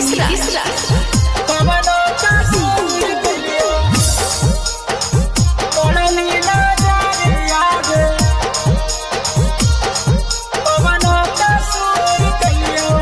नीतीश राज कवनो कसूर कलियो पड़ली नजर आगे कवनो कसूर कलियो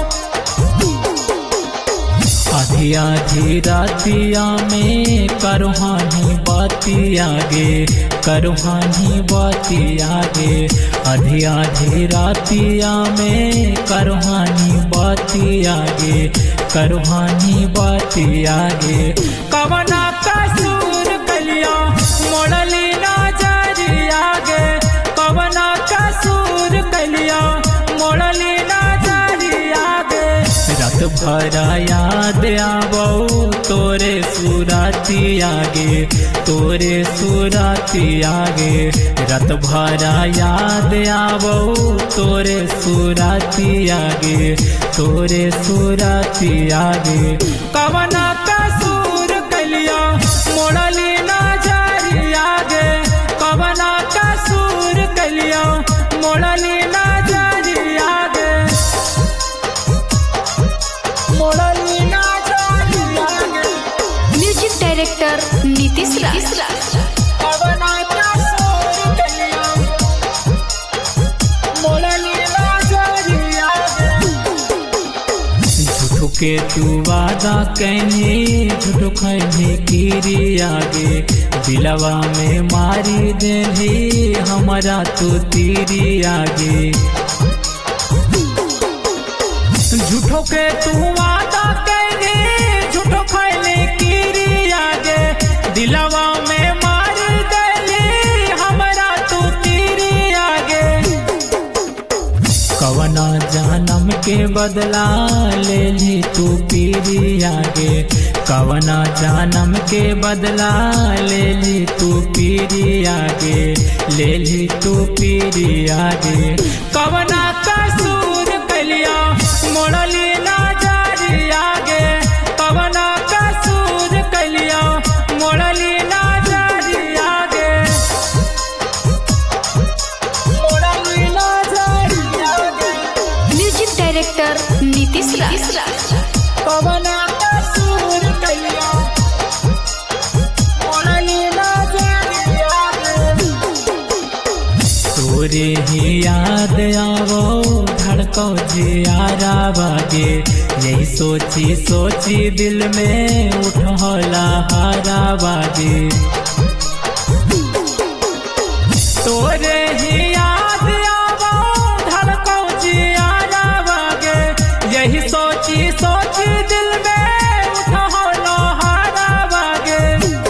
आधी आधी रातिया में करुहानी बाती आगे करुहानी बाती आगे आधी आधी रातिया में करुहानी बाती आगे करुहानी बाती आगे कवना कसूर कलियो मोड़ली नजर आगे कवना कसूर कलियो मोड़ली नजर आगे रात भरा याद आवो तोरे सुराती आगे तोरे सुराती आगे रात भरा याद आवो तोरे सुराती आगे तोरे सुराती आगे कवना कसूर कलियो मोड़ली नजर आगे कवना कसूर कलियो मोड़ली नजर आगे मोड़ली नजर आगे म्यूजिक डायरेक्टर नीतीश राज कवना कसूर कलियो मोड़ली नजर आगे झूठो के तू वादा कहने झूठो खैने कीरी आगे दिलवा में मारी देली हमारा तो तीरी आगे झूठो के तू वादा कहने झूठो खैले कीरी आगे दिलवा में मार देली हमरा तू तीरी आगे कवना जानम के बदला ले ली तू पीरी आगे कवना जानम के बदला ले ली तू पीरी आगे ले ली तू पीरी आगे कवना कसूर कलिया मोड़ली नजर आगे कवना कसूर कलिया मोड़ली नजर आगे मोड़ली नजर आगे म्यूजिक डायरेक्टर नीतीश राज कवना कसूर कलिया मोड़ली नजर आगे तोरे ही याद आवो धड़को जियारा बागे यही सोची सोची दिल में उठौला हारा बागे तोरे ही याद आवो धड़को जियारा बागे यही सोची सोची दिल में उठो हारा बागे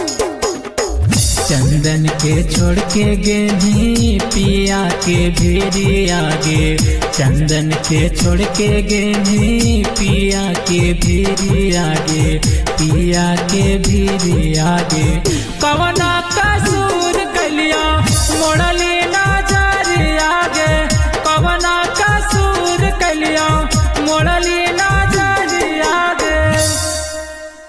चंदन के छोड़ के गेनी पिया के भेरी आगे चंदन के छोड़ के गेनी पिया के भेरी आगे पिया के भेरी आगे कवना कसूर